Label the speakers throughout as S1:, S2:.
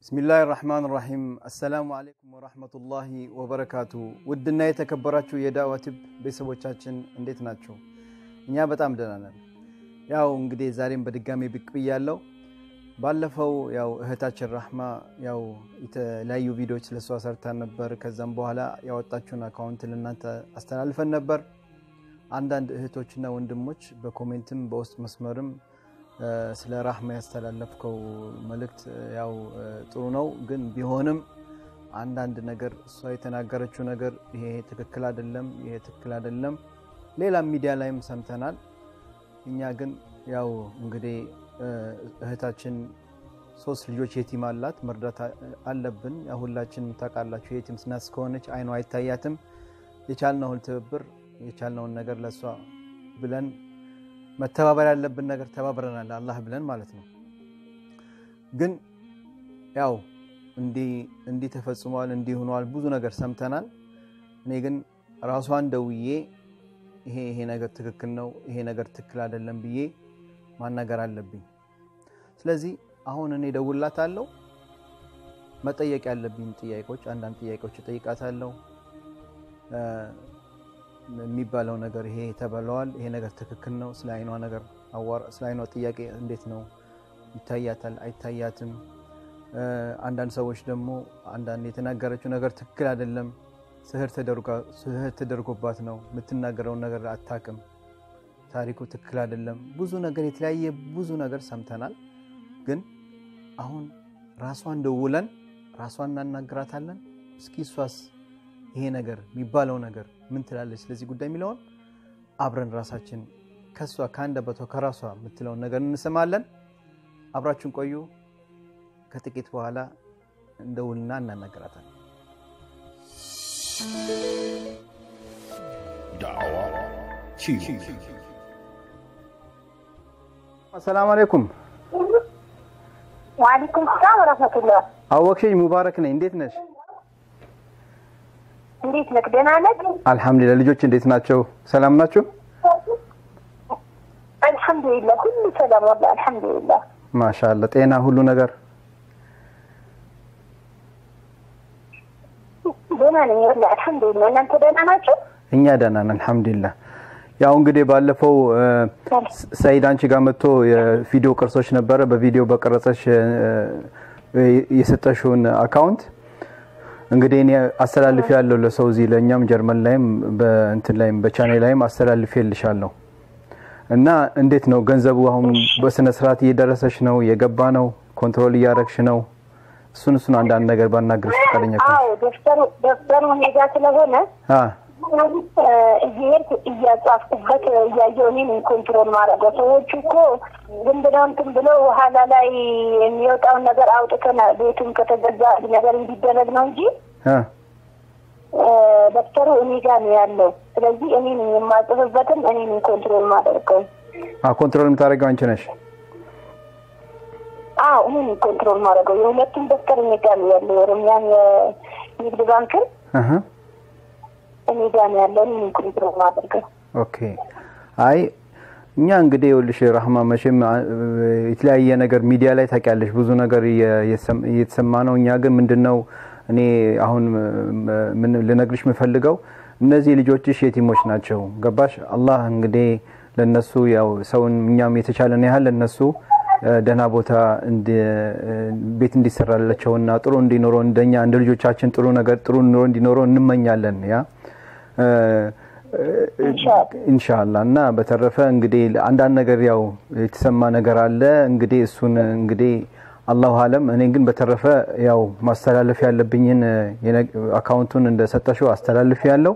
S1: ብስሚላህ ራህማን ራሂም አሰላሙ አሌይኩም ወራህመቱላሂ ወበረካቱ። ውድና የተከበራችሁ የዳዕዋ ቲዩብ ቤተሰቦቻችን እንዴት ናቸው? እኛ በጣም ደህና ነን። ያው እንግዲህ ዛሬም በድጋሚ ብቅ ብያለሁ። ባለፈው ያው እህታችን ራህማ ያው የተለያዩ ቪዲዮዎች ስለሷ ሰርታን ነበር። ከዛም በኋላ ያወጣችውን አካውንት ልናንተ አስተላልፈን ነበር። አንዳንድ እህቶችና ወንድሞች በኮሜንትም በውስጥ መስመርም ስለ ራህማ ያስተላለፍከው መልእክት ያው ጥሩ ነው፣ ግን ቢሆንም አንዳንድ ነገር እሷ የተናገረችው ነገር ይሄ ትክክል አይደለም፣ ይሄ ትክክል አይደለም። ሌላም ሚዲያ ላይም ሰምተናል። እኛ ግን ያው እንግዲህ እህታችን ሶስት ልጆች የቲም አላት፣ መርዳት አለብን። ሁላችንም ታውቃላችሁ፣ የቲም ስናት እስከሆነች አይኗ አይታያትም። የቻልነውን ትብብር የቻልነውን ነገር ለእሷ ብለን መተባበር ያለብን ነገር ተባብረናል፣ አላህ ብለን ማለት ነው። ግን ያው እንዲህ ተፈጽሟል፣ እንዲህ ሆኗል፣ ብዙ ነገር ሰምተናል። እኔ ግን ራሷን ደውዬ ይሄ ይሄ ነገር ትክክል ነው፣ ይሄ ነገር ትክክል አይደለም ብዬ ማናገር አለብኝ። ስለዚህ አሁን እኔ ደውላታለሁ። መጠየቅ ያለብኝ ጥያቄዎች አንዳንድ ጥያቄዎች እጠይቃታለሁ። የሚባለው ነገር ይሄ ተበለዋል፣ ይሄ ነገር ትክክል ነው። ስለ አይኗ ነገር ስለ አይኗ ጥያቄ እንዴት ነው ይታያታል፣ አይታያትም? አንዳንድ ሰዎች ደግሞ አንዳንድ የተናገረችው ነገር ትክክል አይደለም፣ ስህር ተደርጎባት ነው የምትናገረውን ነገር አታውቅም፣ ታሪኩ ትክክል አይደለም። ብዙ ነገር የተለያየ ብዙ ነገር ሰምተናል። ግን አሁን ራሷን ደውለን ራሷን እናናግራታለን። እስኪ እሷስ ይሄ ነገር የሚባለው ነገር ምን ትላለች ስለዚህ ጉዳይ የሚለውን አብረን ራሳችን ከሷ ከአንደበቷ ከራሷ የምትለውን ነገር እንሰማለን። አብራችን ቆዩ። ከጥቂት በኋላ እንደውልና እናናገራታለን። አሰላሙ አለይኩም።
S2: ወአለይኩም ሰላም ወረህመቱላህ።
S1: አወቅሽኝ? ሙባረክ ነኝ። እንዴት ነሽ?
S2: እንዴት ነህ? ደህና ነህ?
S1: አልሐምዱሊላህ። ልጆች እንዴት ናቸው? ሰላም ናቸው?
S2: አልሐምዱሊላህ ሁሉ ሰላም ወላሂ አልሐምዱሊላህ።
S1: ማሻአላህ። ጤና ሁሉ ነገር
S2: ደህና ነኝ ወላሂ አልሐምዱሊላህ። እናንተ ደህና ናቸው?
S1: እኛ ደህና ነን አልሐምዱሊላህ። ያው እንግዲህ ባለፈው ሰይድ አንቺ ጋር መጥቶ የቪዲዮ ቅርሶች ነበረ። በቪዲዮ በቀረጸሽ የሰጠሽውን አካውንት እንግዲህ እኔ አስተላልፍ ያለው ለሰው እዚህ ለእኛም ጀርመን ላይም በእንትን ላይም በቻኔል ላይም አስተላልፍ የልሻለሁ እና እንዴት ነው ገንዘቡ አሁን በስነ ስርዓት እየደረሰች ነው? የገባ ነው? ኮንትሮል እያረግሽ ነው? እሱን እሱን አንዳንድ ነገር ባናግርሽ ፈቃደኛ
S2: አዎ ደብተሩ ደብተሩ ሜዳ ስለሆነ እየሄድኩ እያጻፍኩበት እያየሁ እኔ ነኝ ኮንትሮል ማድረገው። ሰዎቹ እኮ ዝም ብለው እንትን ብለው ኋላ ላይ የሚወጣውን ነገር አውጥተን ቤቱም ከተገዛ ነገር እንዲደረግ ነው እንጂ ደብተሩ እኔ ጋር ነው ያለው። ስለዚህ እኔ ነኝ የማጽፍበትም እኔ ነኝ ኮንትሮል ማደርገው።
S1: ኮንትሮል የምታደርገው አንቺ ነሽ?
S2: አዎ እኔ ነኝ ኮንትሮል ማድረገው። የሁለቱም ደብተር እኔ ጋር ነው ያለው። የኦሮሚያን የንግድ ባንክን እኔ ጋር ነው ያለው። እኔ ነኝ ኮንትሮል ማደርገው።
S1: ኦኬ። አይ እኛ እንግዲህ ይኸውልሽ ራህማ መቼም የተለያየ ነገር ሚዲያ ላይ ታውቂያለሽ፣ ብዙ ነገር እየተሰማ ነው። እኛ ግን ምንድነው እኔ አሁን ምን ልነግርሽ የምፈልገው እነዚህ ልጆችሽ የቲሞች ናቸው። ገባሽ? አላህ እንግዲህ ለነሱ ያው ሰውን እኛም የተቻለን ያህል ለነሱ ደህና ቦታ ቤት እንዲሰራላቸውና ጥሩ እንዲኖረው እንደኛ እንደ ልጆቻችን ጥሩ ነገር ጥሩ ኑሮ እንዲኖረው እንመኛለን ያ ኢንሻአላህ እና በተረፈ እንግዲህ አንዳንድ ነገር ያው የተሰማ ነገር አለ እንግዲህ እሱን እንግዲህ አላሁ አለም። እኔ ግን በተረፈ ያው ማስተላለፍ ያለብኝን አካውንቱን እንደሰጠሽው አስተላልፍ ያለው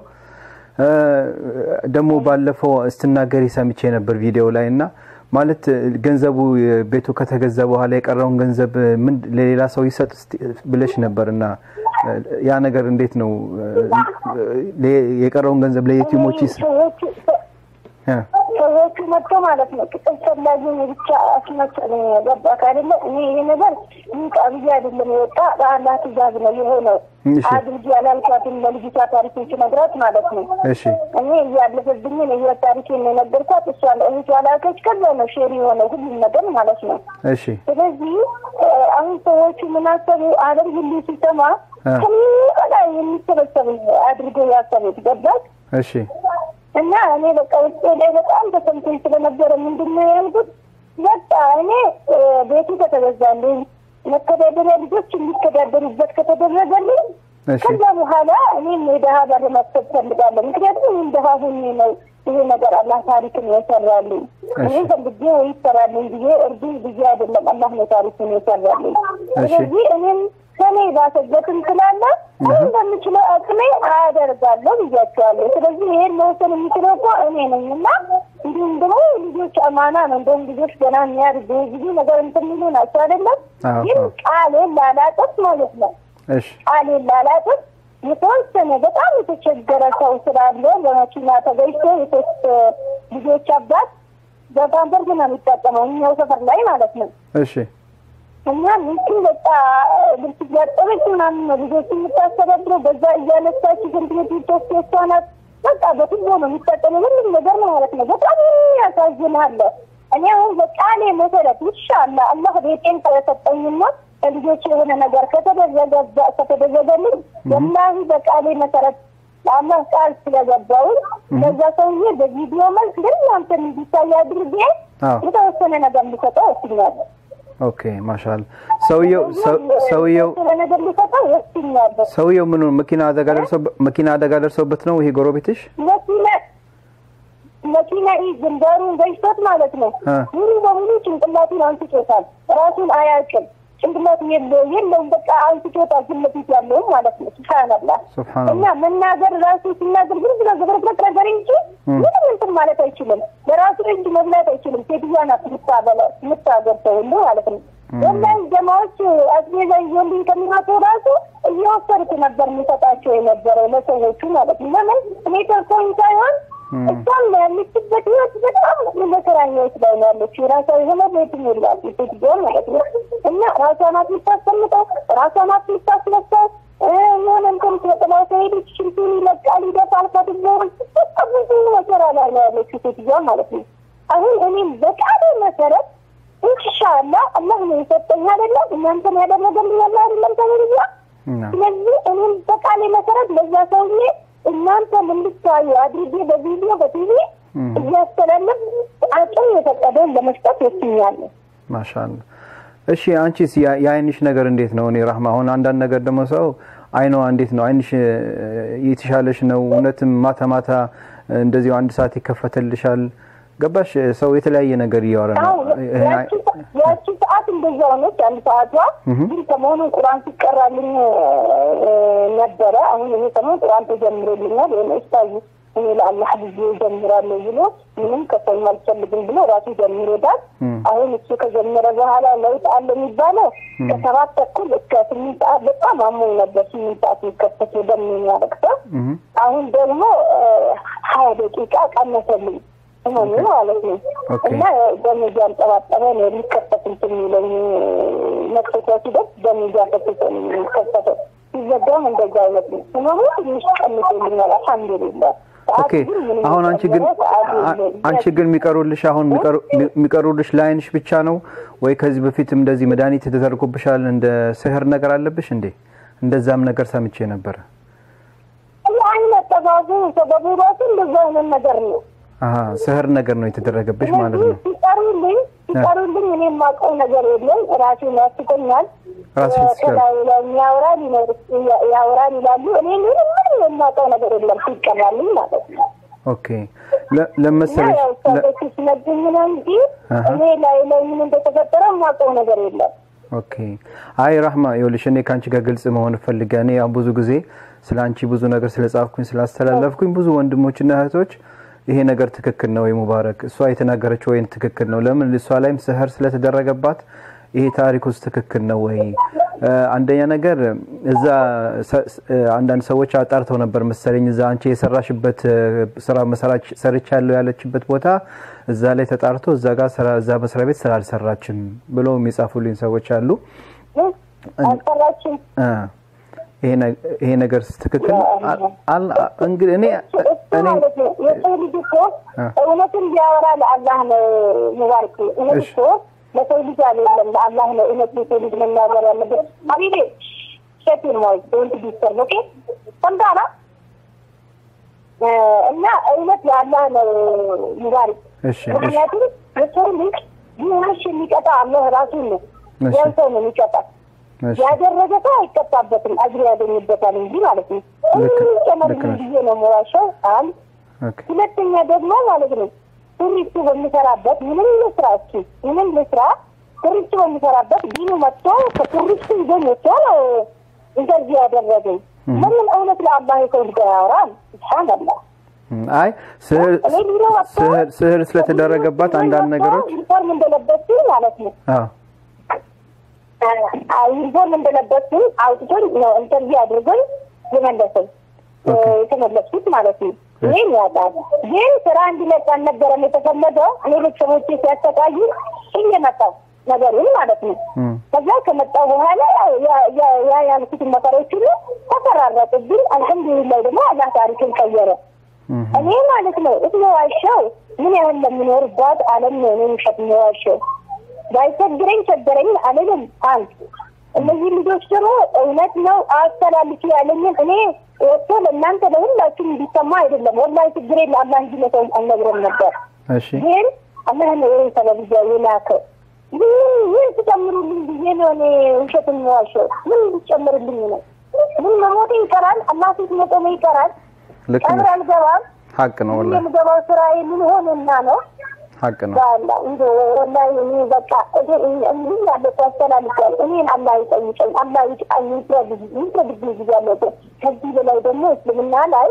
S1: ደግሞ ባለፈው ስትናገሪ ሰምቼ ነበር ቪዲዮ ላይ እና ማለት ገንዘቡ ቤቱ ከተገዛ በኋላ የቀረውን ገንዘብ ምን ለሌላ ሰው ይሰጥ ብለሽ ነበር እና ያ ነገር እንዴት ነው? የቀረውን ገንዘብ ለየቲሞች ይስ
S2: ሰዎቹ መጥቶ ማለት ነው ቅጽል ፈላጊ ብቻ አስመሰለኝ። ገባህ አይደለ? እኔ ይሄ ነገር ይንቃ ብዬ አይደለም የወጣ በአላህ ትእዛዝ ነው የሆነው። አድርጊ ያላልኳትን ለልጅቷ ታሪክን ስነግራት ማለት ነው
S1: እሺ
S2: እኔ እያለፈብኝን የህይወት ታሪኬን ነው የነገርኳት። እሷ ለእህቷ ላከች። ከዛ ነው ሼር የሆነው ሁሉም ነገር ማለት ነው።
S1: እሺ
S2: ስለዚህ አሁን ሰዎቹ ምን አሰቡ? አለም ሁሉ ሲሰማ ከምን በላይ የሚሰበሰብ አድርጎ ያሰቡት ገባች።
S1: እሺ
S2: እና እኔ በቃ ውስጤ ላይ በጣም ተሰምቶኝ ስለነበረ ምንድን ነው ያልኩት፣ በቃ እኔ ቤቱ ከተገዛልኝ መተዳደሪያ ልጆች የሚተዳደሩበት ከተደረገልኝ ከዛ በኋላ እኔም የደሀ በር መክፈት ፈልጋለሁ። ምክንያቱም ይህም ደሀ ሁኜ ነው ይሄ ነገር አላህ ታሪክን የሰራልኝ። እኔ ፈልጌ ወይ ይሰራልኝ ብዬ እርዱ ብዬ አይደለም አላህ ነው ታሪክን የሰራልኝ። ስለዚህ እኔም ከኔ ባሰበትም ስላለ ምን በምችለው አቅሜ አያደርጋለሁ ብያቸዋለሁ። ስለዚህ ይሄን መወሰን የሚችለው እኮ እኔ ነኝ እና እንዲሁም ደግሞ ልጆች አማና ነው። እንደውም ልጆች ገና የሚያድጉ ብዙ ነገር እንትን የሚሉ ናቸው አይደለም። ግን ቃሌን ላላጠፍ ማለት ነው ቃሌን ላላጠፍ የተወሰነ በጣም የተቸገረ ሰው ስላለ በመኪና ተገኝቶ የሶስት ልጆች አባት በፓምፐርስ ነው የሚጠቀመው እኛው ሰፈር ላይ ማለት ነው።
S1: እሺ
S2: እና ሚስቱ በቃ ልብስ እያጠበች ምናምን ነው ልጆች የምታስተዳድረው። በዛ እያነሳች ሽንት ቤት ውስጥ እሷ ናት። በቃ በቱቦ ነው የሚጠቀመው ሁሉም ነገር ማለት ነው። በጣም ያሳዝናል። እኔ አሁን በቃሌ መሰረት ይሻላ አላህ ቤቴን ከሰጠኝና ለልጆች የሆነ ነገር ከተደረገ ከተደረገልኝ ወላሂ በቃሌ መሰረት ለአላህ ቃል ስለገባውን ለዛ ሰውዬ በቪዲዮ መልክ ግን እናንተን እንዲታይ አድርጌ የተወሰነ ነገር ሊሰጠው ወስኛለሁ።
S1: ኦኬ ማሻአላ። ሰውየው ሰውየው
S2: ነገር ሊሰጠው ወስኛለሁ።
S1: ሰውየው ምኑ መኪና አደጋ ደርሶበት መኪና አደጋ ደርሶበት ነው ይሄ ጎረቤትሽ?
S2: መኪና መኪና ግንባሩን ገጭቶት ማለት ነው። ሙሉ በሙሉ ጭንቅላቱን አንስቶታል። ራሱን አያውቅም። ጭንቅላቱ የለውም። በቃ አንስቶታል። ፊት ለፊት ያለውም ማለት ነው። ሱብሃንአላህ እና መናገር ራሱ ሲናገር ግን ብሎ ዘብረቅረቅ ነገር እንጂ ምንም እንትን ማለት አይችልም። በራሱ እጅ መብላት አይችልም። ሴትዮዋ ናት የምታበላው የምታገርሰው ሁሉ ማለት ነው። ወላሂ ጀማዎች አስቤዛ ይዞልኝ ከሚመጡ ራሱ እየወሰድኩ ነበር የሚሰጣቸው የነበረው ለሰዎቹ ማለት ነው። ለምን እኔ ተርፎኝ ሳይሆን እሷም ያለችበት ህይወት በጣም መከራ ህይወት ላይ ነው ያለችው። የራሷ የሆነ ቤትም የላት ሴትዮ ማለት ነው። እና ራሷ ናት የምታስቀምጠው፣ ራሷ ናት የምታስነሳው። የሆነ እንትን ጥላ ከሄደች ሽንቱን ይለቃል፣ ይደፋል ከትቦ በቃ ብዙ መከራ ላይ ነው ያለችው ሴትዮዋ ማለት ነው። አሁን እኔም በቃሌ መሰረት ኢንሻአላ አላህ ነው የሰጠኝ አይደለም እናንተን ያደረገልኝ አላህ አይደለም ተብያ ስለዚህ እኔም በቃሌ መሰረት ለዛ ሰውዬ እናንተ እንድታዩ አድርጌ በቪዲዮ በቲቪ እያስተላለፍ አቅም የፈቀደውን ለመስጠት ወስኛለሁ።
S1: ማሻአላ። እሺ አንቺስ የአይንሽ ነገር እንዴት ነው? እኔ ራህማ አሁን አንዳንድ ነገር ደግሞ ሰው አይኗ እንዴት ነው? አይንሽ የተሻለሽ ነው? እውነትም ማታ ማታ እንደዚሁ አንድ ሰዓት ይከፈትልሻል? ገባሽ? ሰው የተለያየ ነገር እያወራ ነው።
S2: ያቺ ሰዓት እንደዛ ሆነች። አንድ ሰዓቷ ግን ሰሞኑን ቁርአን ሲቀራልኝ ነበረ። አሁን ይሄ ሰሞን ቁርአን ተጀምሮልኛል። ወይም እስታዩ እኔ ለአላህ ብዬ ጀምራለሁ ብሎ ምንም ከሰው አልፈልግም ብሎ ራሱ ጀምሮታል። አሁን እሱ ከጀመረ በኋላ ለውጥ አለ የሚባለው ከሰባት ተኩል እስከ ስምንት ሰዓት በጣም አሞኝ ነበር። ስምንት ሰዓት የሚከፈት ደም የሚያለቅሰው አሁን ደግሞ ሀያ ደቂቃ ቀነሰልኝ ህመሙ ማለት ነው። እና ደም እያንጠባጠበ ነው የሚከፈት እንትን የሚለኝ መክፈቻ ሲደርስ ደም እያፈሰሰ ነው የሚከፈተው። ሲዘጋም እንደዛ አይነት ነው። ህመሙ ትንሽ ቀንሶልኛል። አልሐምዱሊላህ።
S1: ኦኬ አሁን አንቺ ግን አንቺ ግን የሚቀሩልሽ አሁን የሚቀሩልሽ ለአይንሽ ብቻ ነው ወይ ከዚህ በፊትም እንደዚህ መድኃኒት ተደርጎብሻል? እንደ ስህር ነገር አለብሽ እንዴ? እንደዛም ነገር ሰምቼ ነበረ።
S2: አይነት ጠባቡ ሰበቡ ራሱ እንደዛ አይነት ነገር ነው።
S1: አሀ ስህር ነገር ነው የተደረገብሽ ማለት ነው።
S2: ሲቀሩልኝ ሲቀሩልኝ እኔ የማውቀው ነገር የለም። ራሴን ያስተኛል ከላይ ላይ ያወራል ያወራል ይላሉ። እኔ ምንም ምንም የማውቀው ነገር የለም ሲቀራልኝ ማለት ነው።
S1: ኦኬ ለመሰለሽ
S2: ሰዎች ሲነግሩኝ ነው እንጂ እኔ ላይ ላይ ምን እንደተፈጠረ የማውቀው ነገር የለም።
S1: ኦኬ አይ ራህማ ይኸውልሽ እኔ ከአንቺ ጋር ግልጽ መሆን እፈልጋ እኔ ያው ብዙ ጊዜ ስለ አንቺ ብዙ ነገር ስለጻፍኩኝ ስላስተላለፍኩኝ ብዙ ወንድሞችና እህቶች ይሄ ነገር ትክክል ነው ወይ ሙባረክ እሷ የተናገረችው ወይን ትክክል ነው ለምን እሷ ላይም ስህር ስለተደረገባት ይሄ ታሪክ ውስጥ ትክክል ነው ወይ አንደኛ ነገር እዛ አንዳንድ ሰዎች አጣርተው ነበር መሰለኝ እዛ አንቺ የሰራሽበት ስራ መሰራች ሰርቻለሁ ያለችበት ቦታ እዛ ላይ ተጣርቶ እዛ ጋር ስራ እዛ መስሪያ ቤት ስራ አልሰራችም ብለው የሚጻፉልኝ ሰዎች አሉ
S2: አልሰራችም
S1: ይሄ ነገር ትክክል እንግዲህ እኔ እኔ
S2: የሰው ልጅ እኮ እውነትን ቢያወራ ለአላህ ነው ሙባረክ እውነት እኮ ለሰው ልጅ አልለም ለአላህ ነው እውነት የሰው ልጅ መናገር ያለበት ሀቢቤ ሸቲን ሞይ ዶንት ዲስተር ኦኬ ሰምታላ እና እውነት ለአላህ ነው ሙባሪክ
S1: እሺ
S2: ምክንያቱም የሰው ልጅ ቢሆንሽ የሚቀጣ አላህ ራሱን ነው
S1: እሺ
S2: ያን ሰው ነው የሚቀጣ
S1: እሺ
S2: ያደረገ ሰው አይቀጣበትም አጅር ያገኝበታል እንጂ ማለት ነው
S1: ልክ-
S2: ምንም ጨመር
S1: ልክ ነሽ።
S2: ብዬ ነው የምዋሸው አንድ
S1: ኦኬ
S2: ሁለተኛ ደግሞ ማለት ነው ቱሪስቱ በሚሰራበት ምንም ልስራ እስኪ ምንም ልስራ ቱሪስቱ በሚሰራበት ዲኑ መጥቶ ከቱሪስቱ ይዞኝ ወጥቶ ነው እንደዚህ ያደረገኝ። ለምን እውነት ለአላህ የሰው ልጅ ያወራል? ስብሓንላህ
S1: እም፣ አይ ስህር
S2: እኔ ቢሮ ወጥቶ
S1: ስህር ስህር ስለተደረገባት አንዳንድ ነገሮች
S2: ዩኒፎርም እንደለበስኩኝ ማለት ነው
S1: አዎ
S2: ዩኒፎርም እንደለበስኩኝ አውጥቶኝ ነው ኢንተርቪው አድርጎኝ የመለሰኝ እ፣ የተመለስኩት ማለት ነው። ይህም ያጣል ግን ስራ እንዲለቅ አልነበረም የተፈለገው። እኔ ቤተሰቦቼ ሲያሰቃዩ እየመጣው ነገሩን ማለት ነው።
S1: እም፣
S2: ከዛ ከመጣው በኋላ ያው ያ- ያ- ያ ያልኩትን ነገሮች ሁሉ ተፈራረቁብኝ። አልሐምዱሊላህ ደግሞ አላህ ታሪክን ቀየረ።
S1: እም፣
S2: እኔ ማለት ነው እትዋሸው ምን ያህል ለሚኖርባት ዓለም ነው እኔ ውሸት የምዋሸው። ባይቸግረኝ ቸገረኝ አልልም። አንድ እነዚህ ልጆች ደግሞ እውነት ነው አስተላልፊ ያለኝን እኔ ወጥቶ ለእናንተ ለሁላችሁም እንዲሰማ አይደለም። ወላሂ ችግሬን ለአላህ እንጂ ለሰው አልነግረም ነበር።
S1: እሺ
S2: ግን አላህ ነው ይህን ተለብያ የላከው። ምን ምን ትጨምሩልኝ ብዬ ነው እኔ ውሸት የምዋሸው? ምን ልጨምርልኝ ነው? ምን መሞቴ ይቀራል? አላህ ፊት መቆሜ ይቀራል?
S1: ልክ
S2: ቀብር
S1: ነሽ።
S2: አልገባም።
S1: ሀቅ ነው ወላሂ
S2: የምገባው ስራዬ ምን ሆንና ነው?
S1: ሀቅ ነው።
S2: ባላ እንደ ወላሂ እኔ በቃ እንዲህ ያለ ያስተላልፋል። እኔን አላህ ይጠይቀኝ፣ አላህ ይጭቃኝ፣ ይፍረድብኝ ብያለሁ። ከዚህ በላይ ደግሞ እስልምና ላይ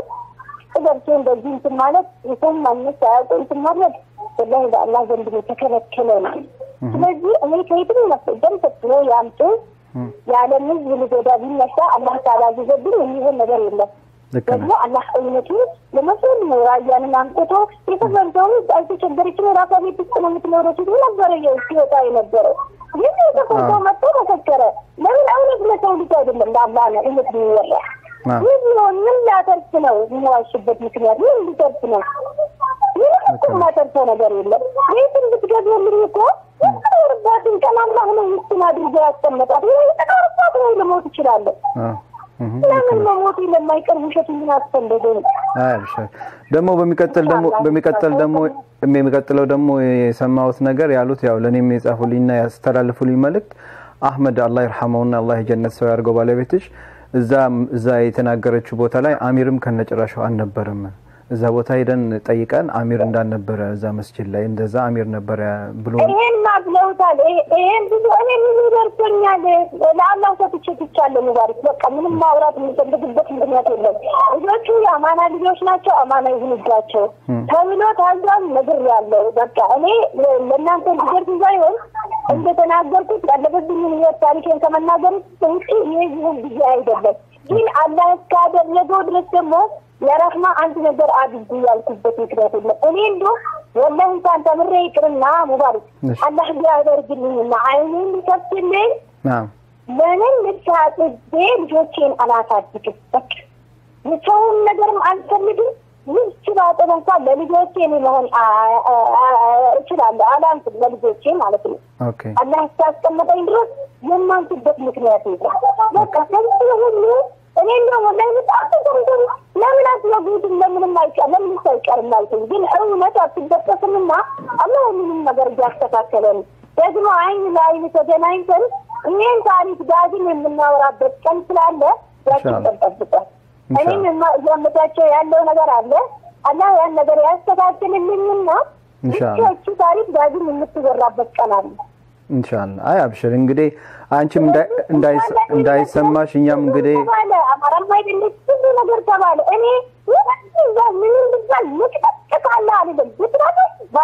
S2: ገብቶ እንደዚህ እንትን ማለት የሰውን ማግኘት ሳያውቁ እንትን ማድረግ ወላሂ በአላህ ዘንድ ነው የተከለከለ ነው። ስለዚህ እኔ ከየትም መስደም ሰጥሮ ያምጡ
S1: እም፣
S2: የዓለም ሕዝብ ልጎዳ ቢነሳ አላህ ካላዘዘብኝ የሚሆን ነገር የለም።
S1: ልክ
S2: ደግሞ
S1: ነሽ።
S2: አላህ እውነቱ ለመስል ነው። ራያንን አምጥቶ የተፈርደው አልተቸገረችም። ራሷ ቤት ውስጥ ነው የምትኖረው ሲሉ ነበረ የው ሲወጣ የነበረው ግን የተፈርደው መጥቶ መሰከረ። ለምን እውነት ለሰው ልጅ አይደለም ለአላህ ነው እውነት የሚወራ
S1: አዎ።
S2: ምን ቢሆን ምን ላተርፍ ነው የሚዋሽበት ምክንያት ምን ሊተርፍ ነው? ምንም እኮ የማተርፈው ነገር የለም። ቤትን ብትገዝልኝ እኮ የምትኖርባትን ቀን አላህ ነው ምስትን አድርጎ ያስቀመጣት። የተቀርባት ነው ልሞት ይችላለሁ።
S1: አዎ። እም፣ ልክ
S2: ለምን
S1: ነሽ።
S2: መሞት ለማይቀር ውሸት ምን አስፈለገኝ?
S1: አይ አብሽር። ደግሞ በሚቀጥል ደግሞ በሚቀጥል ደግሞ የሚቀጥለው ደግሞ የሰማሁት ነገር ያሉት ያው ለእኔም የጻፉልኝና ያስተላልፉልኝ መልእክት አህመድ አላህ ይርሐመውና አላህ የጀነት ሰው ያድርገው ባለቤትሽ እዛ እዛ የተናገረችው ቦታ ላይ አሚርም ከነጭራሹ አልነበረም። እዛ ቦታ ሄደን ጠይቀን አሚር እንዳልነበረ እዛ መስጂድ ላይ እንደዛ አሚር ነበረ ብሎ
S2: ይሄን ብለውታል። ይሄ- ይሄን ብዙ እኔ ብዙ ደርሶኛል። ለአላህ ሰጥቼ ትቻለሁ። ሙባሪክ በቃ ምንም ማውራት የምንፈልግበት ምክንያት የለም። ልጆቹ የአማና ልጆች ናቸው። አማና ይሁንባቸው ተብሎ ታዟል። ነግር ያለው በቃ እኔ ለእናንተ ልደርስ ሳይሆን እንደተናገርኩት ያለበብኝን ህይወት ታሪኬን ከመናገር ውጭ ይህ ይሁን ብዬ አይደለም። ግን አላህ እስካደረገው ድረስ ደግሞ የረህማ አንድ ነገር አድርጉ ያልኩበት ምክንያት የለም። እኔ እንዶ ወላሂ እንኳን ተምሬ ይቅርና ሙባሪክ
S1: እሺ።
S2: አላህ ቢያደርግልኝና አይኔን ሊከፍትልኝ
S1: ናም
S2: ለምን ልብስ አጥቤ ልጆቼን አላሳድግም? በቃ የሰውን ነገርም አልፈልግም። ልብስ ባጥብ እንኳን ለልጆቼ እኔ መሆን አ- አ- አ- እችላለሁ። አላንስም ለልጆቼ ማለት ነው።
S1: ኦኬ
S2: አላህ እስካስቀመጠኝ ድረስ የማንስበት ምክንያት የለም። በቃ ከዚህ ሁሉ እኔ እንደው ወላሂ በጣም ተሰምቶኝ ለምን አትነግሩትም? ለምንም አይቀር ለምን አይቀርም አልኩኝ። ግን እውነት አትደቀስምና አላህ ሁሉንም ነገር እያስተካከለ ነው። ደግሞ አይን ለአይን ተገናኝተን ይህን ታሪክ ዳግም የምናወራበት ቀን ስላለ ያችን
S1: ኢንሻአላህ።
S2: ቀን ጠብቋል። እኔም
S1: ኢንሻአላህ።
S2: የማ- እያመቻቸው ያለው ነገር አለ። አላህ ያን ነገር ያስተካክልልኝና
S1: ኢንሻአላህ።
S2: ይቺ ታሪክ ዳግም የምትወራበት ቀን አለ።
S1: ኢንሻአላህ። አይ አብሽር እንግዲህ አንቺም እንዳይ- እንዳይስ- እንዳይሰማሽ እኛም እንግዲህ
S2: ተባለ አማራም አይደለች ብዙ ነገር ተባለ። እኔ ምንም ዛ- ምንም ብዛል ምቅጥቅጣለ አልልም ብትራለ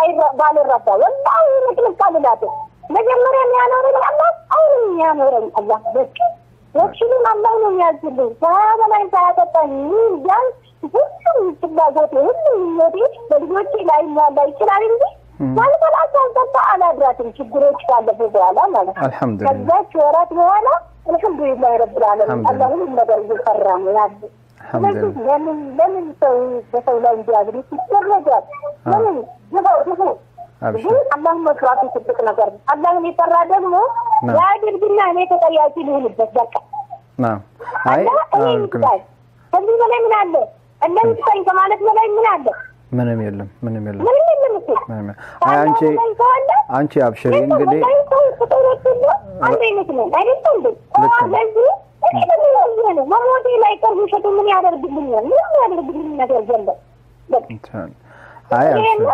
S2: ባልረዳ ወላሂ ምቅጥቅ አልላትም። መጀመሪያ የሚያኖረኝ አላህ አሁንም የሚያኖረኝ አላህ በቃ ወክሽሉን አላህ ነው የሚያዝልኝ ሳያበላኝ ሳያጠጣኝ ምን ቢያንስ ሁሉም ፍላጎቴ ሁሉም ምኞቴ በልጆቼ ላይ ሟላ ይችላል እንጂ ሳልበላ ሳልጠጣ አላድራትም ችግሮች ካለፉ በኋላ ማለት ነው።
S1: አልሐምዱሊላህ
S2: ከዛች ወራት በኋላ አልሐምዱሊላህ ረብል ዓለሚን
S1: አልሐምዱሊላህ።
S2: አላህ ሁሉም ነገር እየሰራ ነው ያለ። ስለዚህ
S1: አልሐምዱሊላህ
S2: ለምን ለምን ሰው በሰው ላይ እንዲያግሪት ይደረጋል? ለምን ግፋው ግፉ
S1: አብሽር።
S2: ግን አላህን መፍራቱ ትልቅ ነገር ነው። አላህን የፈራ ደግሞ
S1: ና።
S2: ያድርግና እኔ ተጠያቂ ልሆንበት በቃ
S1: ናም አይ
S2: አላህ እኔ
S1: አዎ፣ ልክ ነው።
S2: ይስጣኝ። ከዚህ በላይ ምን አለ? እንደዚህ ይስጣኝ ከማለት በላይ ምን አለ?
S1: ምንም የለም ምንም የለም
S2: ምንም የለም እኮ።
S1: ምንም የለም። አይ አንቺ
S2: ከአላህ በላይ ሰው አለ?
S1: አንቺ አብሽሪ
S2: ይህ ሰው
S1: እንግዲህ
S2: በላይ ሰው ፍጡሮች ሁሉ አንድ አይነት ነን አይደለም እንዴ?
S1: ልክ ነው።
S2: ስለዚህ እኔ ደግሞ ይሄ ነው መሞቴ ላይ ቀር ውሸቱ ምን ያደርግልኛል? ምንም ያደርግልኝ ነገር የለም። በቃ
S1: እንትን አይ አብሽሪ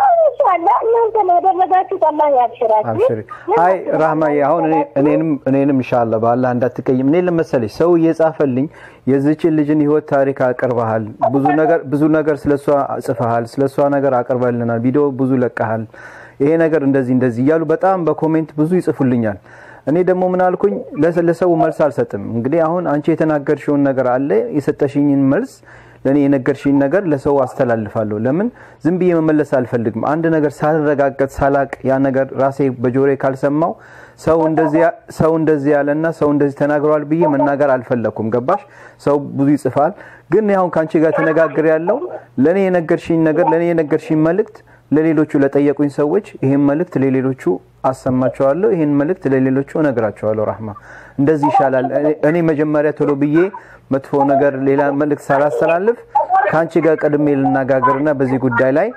S2: እናንተ ላደረጋችሁት አላህ ያብሽራችሁ።
S1: አብሽሪ አይ ራህማዬ አሁን እኔ እኔንም እኔንም ኢንሻአላህ በአላህ እንዳትቀይም እኔ ለመሰለሽ ሰው እየጻፈልኝ የዚችን ልጅን ህይወት ታሪክ አቅርበሃል ብዙ ነገር ብዙ ነገር ስለሷ ጽፈሃል ስለሷ ነገር አቅርበልናል ቪዲዮ ብዙ ለቀሃል ይሄ ነገር እንደዚህ እንደዚህ እያሉ በጣም በኮሜንት ብዙ ይጽፉልኛል እኔ ደግሞ ምን አልኩኝ ለሰ- ለሰው መልስ አልሰጥም እንግዲህ አሁን አንቺ የተናገርሽውን ነገር አለ የሰጠሽኝን መልስ ለእኔ የነገርሽኝ ነገር ለሰው አስተላልፋለሁ ለምን ዝም ብዬ መመለስ አልፈልግም አንድ ነገር ሳልረጋገጥ ሳላቅ ያ ነገር ራሴ በጆሮዬ ካልሰማው ሰው እንደዚህ ያ- ሰው እንደዚህ ያለና ሰው እንደዚህ ተናግረዋል ብዬ መናገር አልፈለኩም ገባሽ ሰው ብዙ ይጽፋል ግን እኔ አሁን ከአንቺ ጋር ተነጋግር ያለው ለእኔ የነገርሽኝ ነገር ለእኔ የነገርሽኝ መልእክት ለሌሎቹ ለጠየቁኝ ሰዎች ይህን መልእክት ለሌሎቹ አሰማቸዋለሁ ይህን መልእክት ለሌሎቹ እነግራቸዋለሁ ራህማ እንደዚህ ይሻላል እኔ- እኔ መጀመሪያ ቶሎ ብዬ መጥፎ ነገር ሌላ መልእክት ሳላስተላልፍ ከአንቺ ጋር ቀድሜ ልነጋገርና በዚህ ጉዳይ ላይ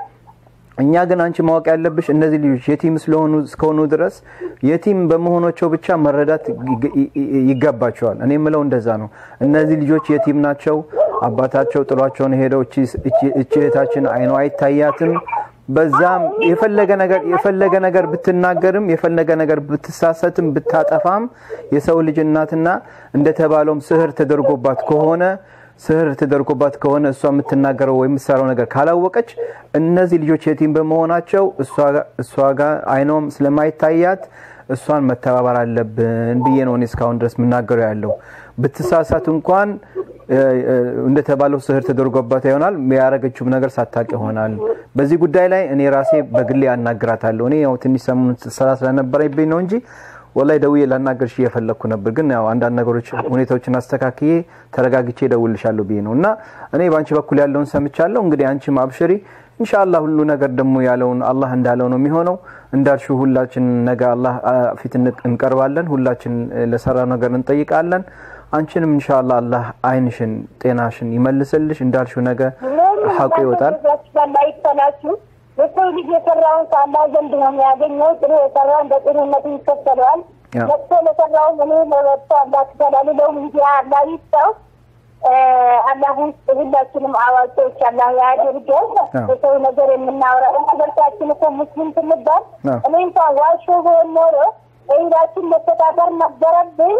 S1: እኛ ግን አንቺ ማወቅ ያለብሽ እነዚህ ልጆች የቲም ስለሆኑ እስከሆኑ ድረስ የቲም በመሆናቸው ብቻ መረዳት ይግ- ይ- ይ- ይገባቸዋል። እኔ የምለው እንደዛ ነው። እነዚህ ልጆች የቲም ናቸው። አባታቸው ጥሏቸውን ሄደው እቺ እቺ- እቺ እህታችን አይኗ አይታያትም። በዛም የፈለገ ነገር የፈለገ ነገር ብትናገርም የፈለገ ነገር ብትሳሰትም ብታጠፋም የሰው ልጅ እናትና እንደተባለውም ስህር ተደርጎባት ከሆነ ስህር ተደርጎባት ከሆነ እሷ የምትናገረው ወይም የምትሰራው ነገር ካላወቀች እነዚህ ልጆች የቲም በመሆናቸው እሷ ጋ- እሷ ጋር አይኗም ስለማይታያት እሷን መተባበር አለብን ብዬ ነው እኔ እስካሁን ድረስ የምናገረው ያለው። ብትሳሳት እንኳን እ፣ እ፣ እንደተባለው ስህር ተደርጎባት ይሆናል ያረገችውም ነገር ሳታቅ ይሆናል። በዚህ ጉዳይ ላይ እኔ ራሴ በግሌ አናግራታለሁ። እኔ ያው ትንሽ ሰሞኑን ስራ ስለነበረብኝ ነው እንጂ ወላይ ደውዬ ላናገርሽ እየፈለግኩ ነበር። ግን ያው አንዳንድ ነገሮች ሁኔታዎችን አስተካክዬ ተረጋግቼ እደውልልሻለሁ ብዬ ነው እና እኔ በአንቺ በኩል ያለውን ሰምቻለሁ። እንግዲህ አንቺም አብሽሪ ኢንሻአላህ ሁሉ ነገር ደግሞ ያለውን አላህ እንዳለው ነው የሚሆነው። እንዳልሽው ሁላችን ነገ አላህ አ፣ ፊት እንቅ- እንቀርባለን። ሁላችን እ፣ ለሰራው ነገር እንጠይቃለን። አንቺንም ኢንሻአላህ አላህ አይንሽን ጤናሽን ይመልስልሽ። እንዳልሽው ነገ ሐቁ ይወጣል።
S2: ላይ ይፈላችሁ የሰው ልጅ የሰራውን ከአላህ ዘንድ ነው የሚያገኘው። ጥሩ የሰራውን በጥሩነቱ ይከተለዋል።
S1: ያ።
S2: መጥፎ ለሰራውን እኔ ለመጥፎ አላህ ትከላልለው እንጂ አላህ ይስጠው። እ፣ አላህ ውስጥ ሁላችንም አዋቂዎች አላህ ያድርገን።
S1: ያ።
S2: የሰው ነገር የምናወራ እርስ በርሳችን እኮ ሙስሊም ስንባል
S1: ያ።
S2: እኔ እንኳን ዋሾ ብሆን ኖሮ በኢዳችን መተዳደር ነበረብኝ።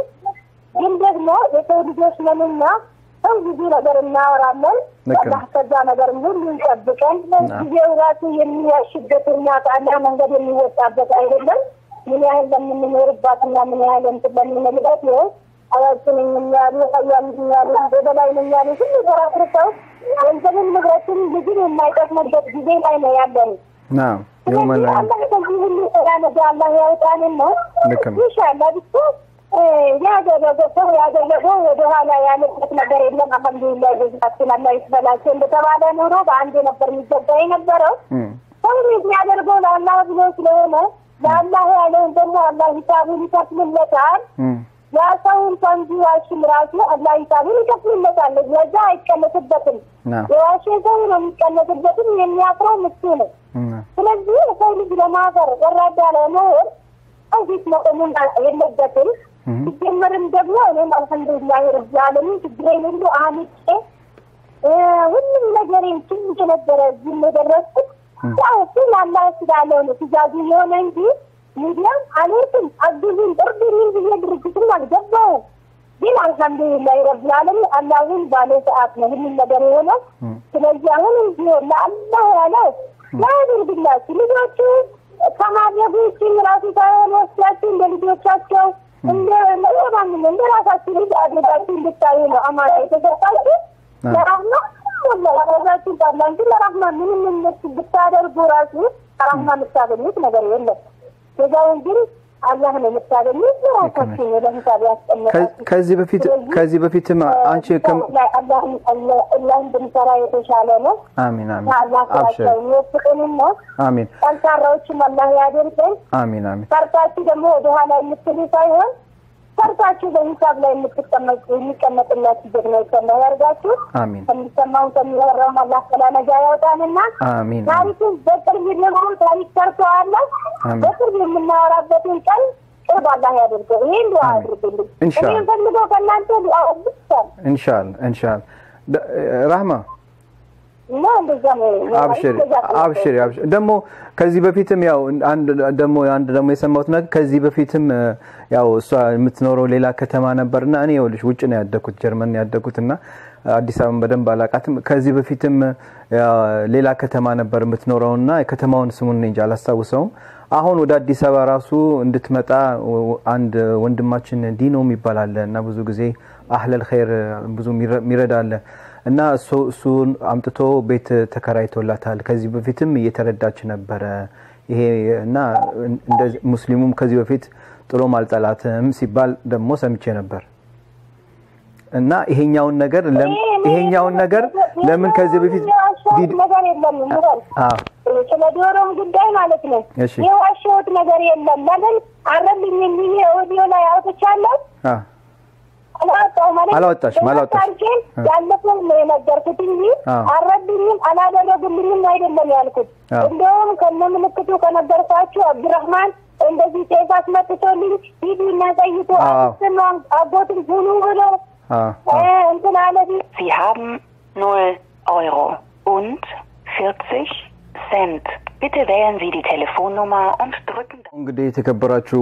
S2: ግን ደግሞ የሰው ልጆች ነንና ሰው ብዙ ነገር እናወራለን።
S1: ልክ ነው።
S2: አላህ ከዛ ነገር ሁሉ ይጠብቀን። ጊዜው ራሱ የሚያሽበትና ከአላህ መንገድ የሚወጣበት አይደለም። ምን ያህል ለምንኖርባትና ምን ያህል እንትን ለምንልበት ይኸው አዋቂ ነኝ የሚያሉ ሀያል ነኝ የሚያሉ በበላይ ነኝ የሚያሉ ሁሉ ተራፍርተው ገንዘብን ንብረትን ልጅን የማይጠቅሙበት ጊዜ ላይ ነው ያለን።
S1: ናም የውመል
S2: ስለዚህ አላህ ከዚህ ሁሉ ስራ ነገ አላህ ያውጣንን ነው።
S1: ልክ ነው።
S2: ኢንሻአላህ ብቻ እ፣ ያደረገ ሰው ያደረገው ወደኋላ ያለበት ነገር የለም። አልሐምዱሊላህ ጀዛችን አላህ ይስበላቸው። እንደተባለ ኑሮ በአንድ ነበር የሚገባ የነበረው።
S1: እም፣
S2: ሰው የሚያደርገው ለአላህ ብሎ ስለሆነ ለአላህ ያለውን ደግሞ አላህ ሂሳቡን ይከፍልለታል።
S1: እም፣
S2: ያ ሰው እንኳን ቢዋሽም ራሱ አላህ ሂሳቡን ይከፍልለታል። ለዛ አይቀነስበትም።
S1: ናም
S2: የዋሸ ሰው ነው የሚቀነስበትም። የሚያፍረው እሱ ነው።
S1: እም፣
S2: ስለዚህ የሰው ልጅ ለማፈር ወራዳ ለመሆን እዚህ መቆሙን የለበትም።
S1: እም፣
S2: ሲጀመርም ደግሞ እኔም አልሐምዱሊላህ ረብ ዓለሚን ችግሬን ሁሉ አምጬ እ፣ ሁሉም ነገሬን ትንሽ ነበረ እዚህም የደረስኩት ያው እሱ ለአላህ ስላለው ነው ትእዛዙ የሆነ እንጂ ሚዲያም አልሄድም አግዙኝ እርዱኝ ብዬ ድርጅትም አልገባውም። ግን አልሐምዱሊላህ ረብ ዓለሚን አላሁን ባለ ሰዓት ነው ሁሉም ነገር የሆነው።
S1: እም።
S2: ስለዚህ አሁን ቢሆን ለአላህ ያለው ያድርግላችሁ። ልጆቹ ከማድረጉ ውጭ ራሱ ሳይሆን ወስዳችሁ እንደ ልጆቻቸው እንደ ለማንም እንደ ራሳችሁ ልጅ አድርጋችሁ እንድታዩ ነው አማራ የተሰጣችሁ።
S1: አዎ።
S2: ለራህማ ወላሂ ራሳችሁ ባላ እንጂ ለራህማ ምንም እነሱ ብታደርጉ ራሱ ከራህማ የምታገኙት ነገር የለም። ከዛውን ግን አላህ ነው የምታገኙ። ራሳችሁ ነው ለሂሳብ ያስቀመጣችሁ።
S1: ከዚህ በፊት ከዚህ በፊትም አንቺ
S2: አላህ እንድንሰራ የተሻለ ነው።
S1: አሚን አሚን
S2: አላህ ስራቸው የሚወፍቅንና
S1: አሚን
S2: ጠንካራዎችም አላህ ያደርገን።
S1: አሚን አሚን
S2: ሰርታችሁ ደግሞ ወደኋላ የምትሉ ሳይሆን ሰርታችሁ በሂሳብ ላይ የምትቀመጡ የሚቀመጥላችሁ ጀግኖች አላህ ያርጋችሁ።
S1: አሚን
S2: ከሚሰማው ከሚወራውም አላህ ሰላነጋ ያወጣንና
S1: አሚን
S2: ታሪኩ በቅርብ ደግሞ ታሪክ ሰርተዋለሁ።
S1: አሚን።
S2: በቅርብ የምናወራበትን ቀን ቅርብ አላህ ያደርገው። ይሄን ዱዓ
S1: አሚን።
S2: አድርጉልኝ።
S1: ኢንሻአላህ።
S2: እኔ ፈልገው ከእናንተ ዱዓ ብቻ ነው
S1: ኢንሻአላህ ኢንሻአላህ ደ- ራህማ
S2: እና እንደዛ ነው።
S1: አብሽሪ አብሽሪ አብሽሪ። ደግሞ ከዚህ በፊትም ያው አንድ ደግሞ አንድ ደግሞ የሰማሁት ነገር ከዚህ በፊትም እ፣ ያው እሷ የምትኖረው ሌላ ከተማ ነበርና እኔ ይኸውልሽ ውጭ ነው ያደኩት ጀርመን ነው ያደኩት እና አዲስ አበባን በደንብ አላቃትም። ከዚህ በፊትም ያ ሌላ ከተማ ነበር የምትኖረውና የከተማውን ስሙን እኔ እንጃ አላስታውሰውም። አሁን ወደ አዲስ አበባ ራሱ እንድትመጣ ወ- አንድ ወንድማችን ዲኖ የሚባል አለ እና ብዙ ጊዜ አህለል ኸይር ብዙ የሚረ- የሚረዳ አለ እና እሱ እሱን አምጥቶ ቤት ተከራይቶላታል። ከዚህ በፊትም እየተረዳች ነበረ ይሄ እና እንደዚህ ሙስሊሙም ከዚህ በፊት ጥሎም አልጠላትም ሲባል ደግሞ ሰምቼ ነበር እና ይሄኛውን ነገር ለም- ይሄኛውን ነገር ለምን ከዚህ በፊት ቪዲ-
S2: ነገር የለም ምበል
S1: አዎ
S2: ስለ ዶሮም ጉዳይ ማለት ነው።
S1: እሺ።
S2: የዋሸሁት ነገር የለም። ለምን አረልኝ የሚል ኦዲዮ ላይ አውጥቻለሁ።
S1: አዎ
S2: አላወጣሁም ማለት
S1: አላወጣሽም፣ አላወጣሽም።
S2: ታሪኬን ያለፈውን ነው የነገርኩት እንጂ
S1: አዎ።
S2: አረዱኝም አላደረጉልኝም አይደለም ያልኩት።
S1: አዎ።
S2: እንደውም ከነ ምልክቱ ከነገርኳችሁ አብዱራህማን እንደዚህ ጤፍ አስመጥቶልኝ ሂዱ እና ጠይቁ
S1: አዎ።
S2: አክስትና አጎትን ሁኑ ብሎ
S1: አዎ
S2: እ፣ እንትን አለ
S3: Sie haben 0 Euro und 40 Cent. Bitte wählen Sie die Telefonnummer und drücken
S1: እንግዲህ የተከበራችሁ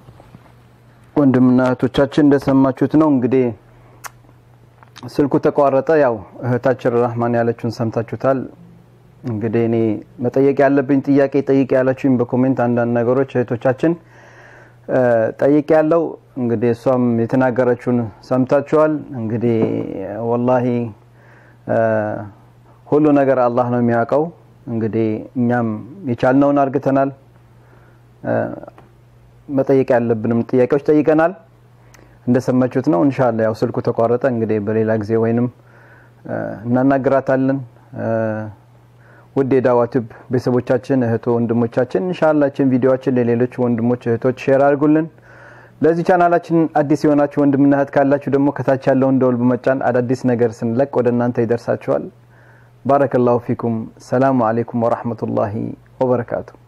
S1: ወንድምና እህቶቻችን እንደሰማችሁት ነው። እንግዲህ ስልኩ ተቋረጠ። ያው እህታችን ራህማን ያለችውን ሰምታችሁታል። እንግዲህ እኔ መጠየቅ ያለብኝ ጥያቄ ጠይቅ ያላችሁኝ በኮሜንት አንዳንድ ነገሮች እህቶቻችን እ፣ ጠይቅ ያለው እንግዲህ እሷም የተናገረችውን ሰምታችኋል። እንግዲህ ወላሂ እ፣ ሁሉ ነገር አላህ ነው የሚያውቀው። እንግዲህ እኛም የቻልነውን አርግተናል። እ፣ መጠየቅ ያለብንም ጥያቄዎች ጠይቀናል። እንደሰማችሁት ነው። ኢንሻአላህ ያው ስልኩ ተቋረጠ። እንግዲህ በሌላ ጊዜ ወይንም እ፣ እናናግራታለን። እ፣ ውድ የዳዋ ቲዩብ ቤተሰቦቻችን እህቶ ወንድሞቻችን ኢንሻአላህ ችን ቪዲዮዎችን ለሌሎች ወንድሞች እህቶች ሼር አድርጉልን። ለዚህ ቻናላችን አዲስ የሆናችሁ ወንድምና እህት ካላችሁ ደግሞ ከታች ያለውን ደወል በመጫን አዳዲስ ነገር ስንለቅ ወደ እናንተ ይደርሳችኋል። ባረከላሁ ፊኩም። ሰላሙ አለይኩም ወራህመቱላሂ ወበረካቱ።